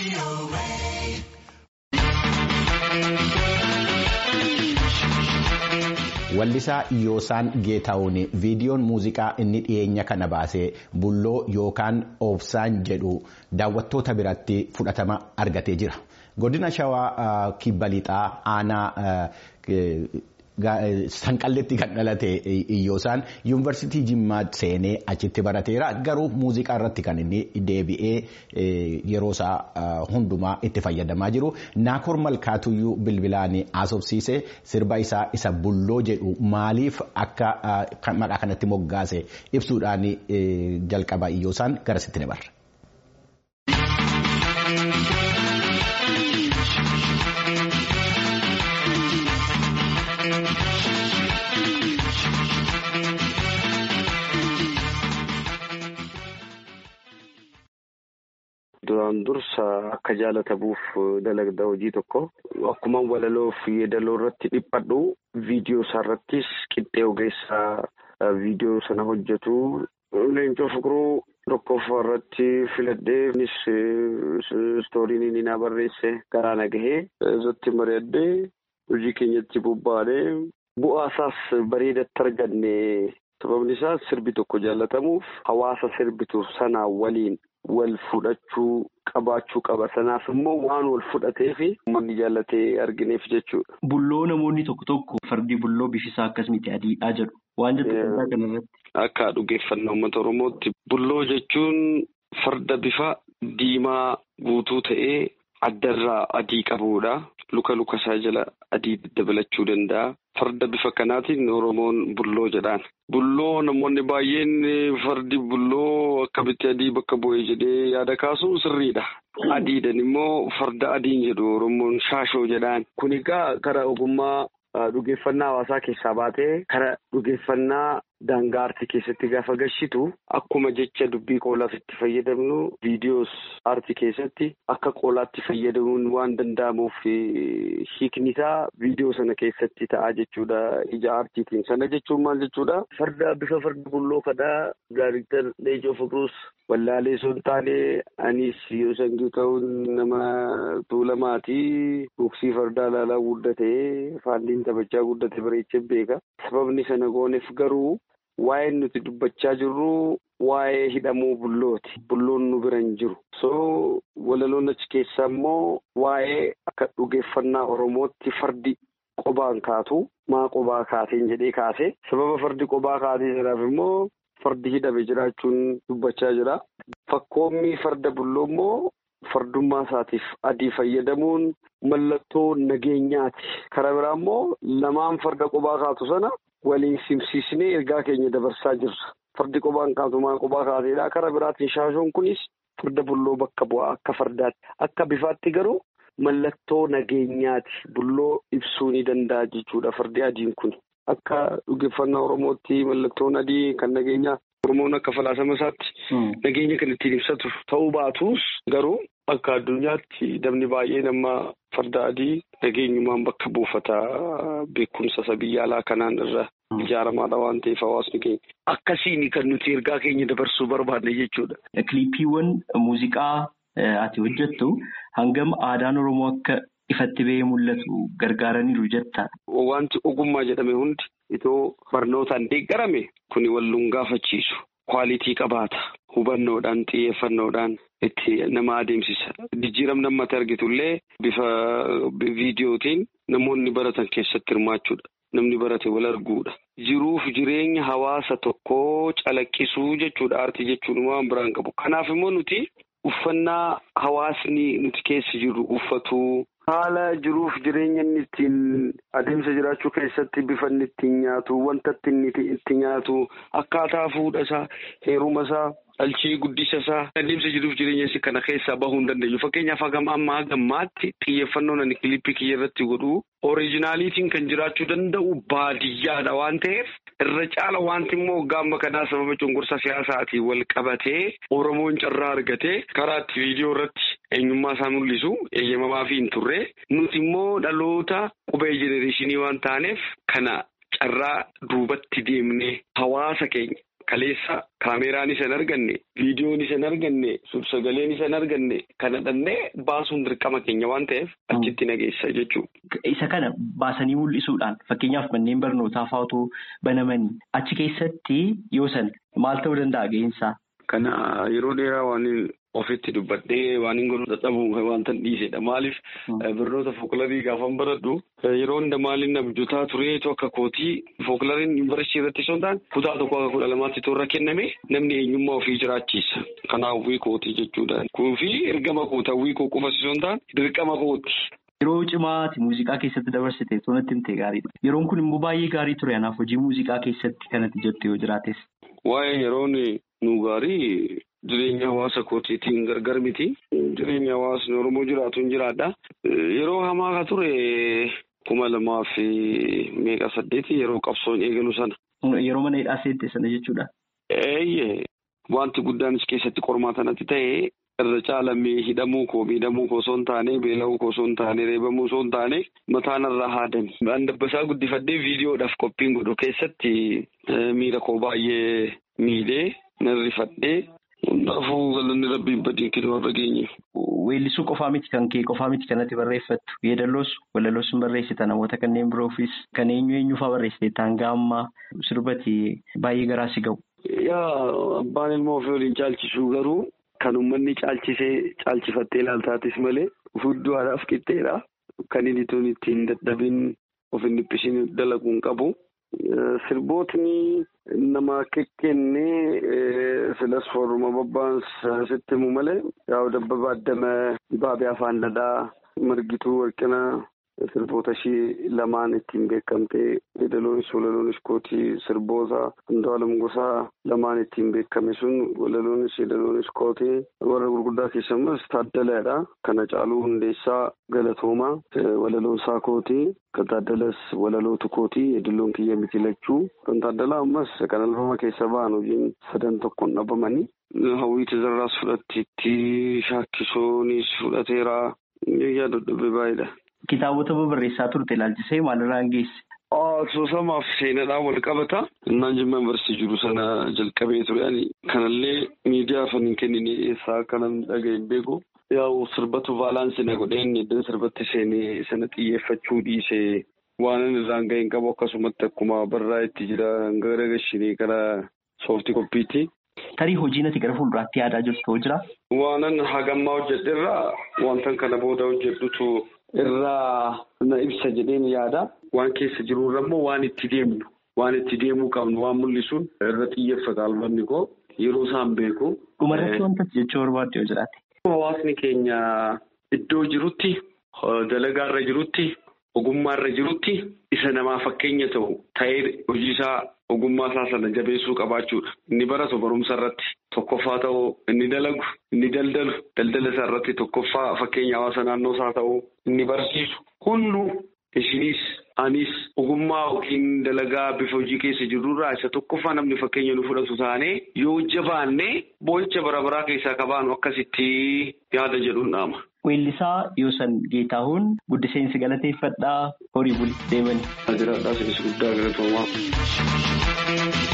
Wallisaa Yoosaan Geetaawun viidiyoon muuziqaa inni dhiyeenya kana baasee bulloo yookaan oobsaan jedhu daawwattoota biratti fudhatama argatee jira. Godina Shawaa Kibba Lixaa aanaa sanqalletti kan dhalate Yoosaan yuunivarsiitii Jimmaa seenee achitti barateera. Garuu muuziqaa irratti kan inni deebi'ee yeroo isaa hundumaa itti fayyadamaa jiru. Naakoor Malkaatuyyuu bilbilaan haasofsiisee sirba isaa isa bulloo jedhu maaliif akka maqaa kanatti moggaase ibsuudhaan jalqaba Yoosaan garasitti dabarra. Duraan dursa akka jaalatamuuf dalagda hojii tokko akkuma walaloo fi yeedaloo irratti dhiphadhu viidiyoo isaa irrattis qixxee ogeessaa viidiyoo sana hojjetu leencoo fiqiruu tokkoffaa irratti filadhee innis istooriin inni naa barreesse garaa na gahee irratti mari'adhee hojii keenyatti bobbaanee bu'aa isaas bareedatti arganne sababni isaas sirbi tokko jaallatamuuf hawaasa sirbitu sanaa waliin. wal fudhachuu qabaachuu qaba sanaaf immoo waan wal fudhatee fi uummanni jaallatee argineef jechuudha. Bulloo namoonni tokko tokko fardi bulloo bifisaa akkas miti adiidhaa jedhu waan jettu qabdaa kanarratti. Akka dhugeeffannaa uummata Oromootti bulloo jechuun farda bifa diimaa guutuu ta'ee addarraa adii qabudha. Luka luka isaa jala adii dabalachuu danda'a. Farda bifa kanaatiin Oromoon bulloo jedhaan. Bulloo namoonni baay'een fardi bulloo akkamitti adii bakka bu'ee jedhee yaada kaasuun sirriidha. Adiidhaan immoo farda adiin jedhu Oromoon shaashoo jedhaan. Kun egaa karaa ogummaa dhugeeffannaa hawaasaa keessaa baatee karaa dhugeeffannaa daangaa aartii keessatti gaafa gashitu akkuma jecha dubbii qoolaaf itti fayyadamnu viidiyoos aartii keessatti akka qoolaatti fayyadamuun waan danda'amuuf hiikni isaa viidiyoo sana keessatti ta'a jechuudha ija aartiitiin sana jechuun maal jechuudha farda bifa farda bulloo kanaa daariiktar Leencoo Fiqiruus wallaalee osoo hin taane anis yoo sangii ta'uun nama tuulamaatii boksii fardaa ilaalaa guddatee faandiin taphachaa guddate bareechee beeka sababni sana gooneef garuu. Waa'ee nuti dubbachaa jirru waa'ee hidhamuu bullooti. Bulloon nu bira hin jiru. So walaloon achi keessaa immoo waa'ee akka dhugeeffannaa Oromootti fardi qobaan kaatu maa qobaa kaateen jedhee kaase. Sababa fardi qobaa kaatee sanaaf immoo fardi hidhame jiraachuun dubbachaa jira. Fakkoommi farda bulloo immoo fardummaa isaatiif adii fayyadamuun mallattoo nageenyaati. Karaa biraa immoo lamaan farda qobaa kaatu sana. waliin simsiisnee ergaa keenya dabarsaa jirra. Fardi qobaan kaatu maa qobaa kaateedha. Karaa biraatiin shaashoon kunis farda bulloo bakka bu'aa akka fardaatti. Akka bifaatti garuu mallattoo nageenyaati. Bulloo ibsuu ni danda'a jechuudha fardi adiin kun. Akka dhugeeffannaa Oromootti mallattoon adii kan nageenyaa Oromoon akka falaasama isaatti nageenya kan ittiin ibsatu ta'uu baatus garuu akka addunyaatti namni baay'een amma farda adii nageenyumaan bakka buufata beekumsa isa biyya alaa kanaan irra ijaaramaadha waan ta'eef hawaasni keenya. Akkasiin kan nuti ergaa keenya dabarsuu barbaadne jechuudha. Kiliippiiwwan muuziqaa ati hojjettu hangam aadaan Oromoo akka ifatti ba'ee mul'atu gargaaraniiru jetta. Wanti ogummaa jedhame hundi itoo barnootaan deeggarame kuni walluun gaafachiisu. Kwaalitii qabaata. Hubannoodhaan xiyyeeffannoodhaan itti nama adeemsisa. Jijjiiramni ammatti argitullee bifa viidiyootiin namoonni baratan keessatti hirmaachuudha. Namni barate wal arguudha. Jiruuf jireenya hawaasa tokkoo calaqqisuu jechuudha. Aartii jechuun waan biraan qabu. Kanaaf immoo nuti uffannaa hawaasni nuti keessa jirru uffatu. Haala jiruuf jireenya inni ittiin adeemsa jiraachuu keessatti bifa inni ittiin nyaatu, wanta inni itti nyaatu, akkaataa fuudha isaa, heeruma isaa, dhalchii guddisa isaa, adeemsa jiruuf jireenya isaa kana keessaa bahuu hin dandeenyu. Fakkeenyaaf hagam ammaa gammaatti xiyyeeffannoon ani kilippii kiyya irratti godhu ooriijinaaliitiin kan jiraachuu danda'u baadiyyaadha waan ta'eef irra caala wanti immoo gaamma kanaa sababa cunqursa siyaasaatiin wal qabatee Oromoon carraa argatee karaa itti viidiyoo irratti eenyummaa isaa mul'isu eeyyamamaa fi hin turre nuti immoo dhaloota qubee jenereeshinii waan taaneef kana carraa duubatti deemnee hawaasa keenya kaleessa kaameraan isa hin arganne viidiyoon isa hin arganne suur-sagaleen isa hin arganne kana dhannee baasuun dirqama keenya waan ta'eef achitti nageessa jechuudha. Isa kana baasanii mul'isuudhaan fakkeenyaaf manneen barnootaa fa'aatu banamanii achi keessatti yoo san maal ta'uu danda'a ga'insaa? Kana yeroo dheeraa waan ofitti dubbadhee waan hin godhu dadhabuun wanta dhiisedha. Maaliif barnoota fookularii gaafan baradhu yeroo hunda maaliin abjuutaa tureetu akka kootii fookulariin yuunivarsiitii irratti osoo hin taane kutaa tokko akka kudha lamaatti toora kenname namni eenyummaa ofii jiraachisa. Kanaaf hawwii kootii jechuudha. Kuufi ergama koota hawwii koo qofas osoo hin taane dirqama kooti. Yeroo cimaati muuziqaa keessatti dabarsite toonatti himtee gaariidha. Yeroon kun immoo baay'ee gaarii ture. Kanaaf hojii muuziqaa keessatti kanatti jettu yoo jiraates. Waa'ee yeroon nu gaarii jireenya hawaasa kootiitiin gargar miti. Jireenya hawaasni Oromoo jiraatu hin jiraadha. Yeroo hamaa ka ture kuma lamaa fi meeqa saddeeti yeroo qabsoon eegalu sana. Yeroo mana hidhaa seente sana jechuudha. Eeyyee wanti guddaanis keessatti qormaatanatti ta'e irra caalamee hidhamuu koo miidhamuu koo osoo hin taane beela'uu koo osoo hin taane reebamuu osoo hin taane mataan irraa haadani. Waan dabbasaa guddifadhee viidiyoodhaaf qophiin godhu keessatti miira koo baay'ee miidhee narrifadhee hundaafuu galanni rabbiin badii kennu warra geenye. Weellisuu qofaa miti kan kee qofaa miti kanatti barreeffattu yeedalloos walaloos hin barreessita namoota kanneen biroofis kan eenyu eenyufaa barreessite taangaa ammaa sirbati baay'ee garaa si ga'u. Yaa abbaan ilmoo ofii waliin caalchisuu garuu kan uummanni caalchisee caalchifattee ilaaltaatis malee hudduudhaaf qixxeedha. Kan inni tun ittiin dadhabin of hin dhiphisin dalaguun qabu. Sirbootni nama kekkennee filas fooruma babbaan sitti himu malee yaa'u dabbaba addama dibaabee afaan dhadhaa margituu warqina sirboota ishii lamaan ittiin beekamtee yeedaloonis walaloonis kootii sirboota Andu'aalam Gosaa lamaan ittiin beekame sun walaloonis yeedaloonis kootii warra gurguddaa keessumas taaddalaadha. Kana caaluu hundeessaa galatoomaa walaloonsaa kootii kan taaddalas walalootu kootii yeedaloon kiyya miti lachuu kan taaddalaa ammas kan albama keessa ba'an hojiin sadan tokkoon dhabamanii. Hawwii tizarraas fudhattiitti shaakkisoonis fudhateera. Yaada dhabee baay'eedha. Kitaabota barreessaa turte ilaalchisee maalirraan geesse? Soosamaaf seenaadhaan wal qabata. Innaan jimma yuunivarsiitii jiru sana jalqabee ture. Kanallee miidiyaa afaan hin kennine eessaa akka namni dhagahe hin beeku. Yaa'u sirbatu baalaansii na godheen iddoo sirbatti seenee sana xiyyeeffachuu dhiisee waan inni irraan ga'e hin qabu akkasumatti akkuma barraa itti jira gara gashinii gara sooftii koppiitti. Tarii hojiin ati gara fuulduraatti yaadaa jirtu jira? Waanan hagammaa hojjedherraa wantan kana booda hojjedhutu irraa na ibsa jedheen yaada. Waan keessa jirurra immoo waan itti deemnu waan itti deemuu qabnu waan mul'isuun irra xiyyeeffata albamni koo yeroo isaan beeku. Dhumarratti wanta jechuu barbaadde yoo jiraate. Hawaasni keenya iddoo jirutti dalagaarra jirutti ogummaarra jirutti isa namaa fakkeenya ta'u ta'ee hojiisaa ogummaa isaa sana jabeessuu qabaachuudha. Inni baratu barumsa irratti tokkoffaa ta'uu inni dalagu inni daldalu daldala isaa irratti tokkoffaa fakkeenya hawaasa naannoo isaa ta'uu inni barsiisu hunduu ishiniis anis ogummaa yookiin dalagaa bifa hojii keessa jirurraa isa tokkoffaa namni fakkeenya nu fudhatu taanee yoo jabaannee boo'icha bara baraa keessaa qabaanu akkasitti yaada jedhuun dhaama. Weellisaa Yoosan Geetaahuun guddiseensi galateeffadhaa horii bulti deemani. Ajiraadhaa sinis guddaa galatoomaa.